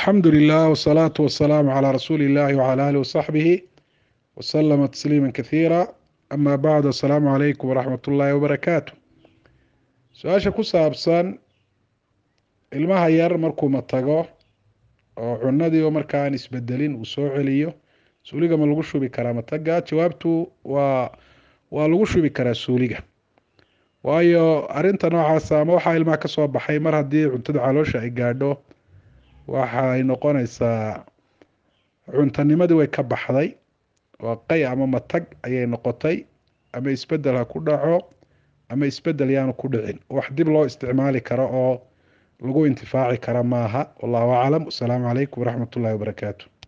alxamdu lilah wsalaatu wasalaamu calaa rasuuli illahi wcala alih wasaxbihi wasalama tasliima kathiira ama bacd asalaamu calaykum waraxmat ullaahi wabarakaatu su-aasha ku saabsan ilmaha yar markuu matago oo cunadii oo markaan isbedelin uu soo celiyo suuliga ma lagu shubi karaa mataga jawaabtu waa waa lagu shubi karaa suuliga waayo arinta noocaasa ama waxaa ilmaha kasoo baxay mar haddii cuntada caloosha ay gaadho waxay noqonaysaa cuntanimadii way ka baxday waa qay ama matag ayay noqotay ama isbedel ha ku dhaco ama isbedel yaanu ku dhicin wax dib loo isticmaali karo oo lagu intifaaci kara maaha wallahu aclam wasalaamu calaykum waraxmat ullahi wabarakaatu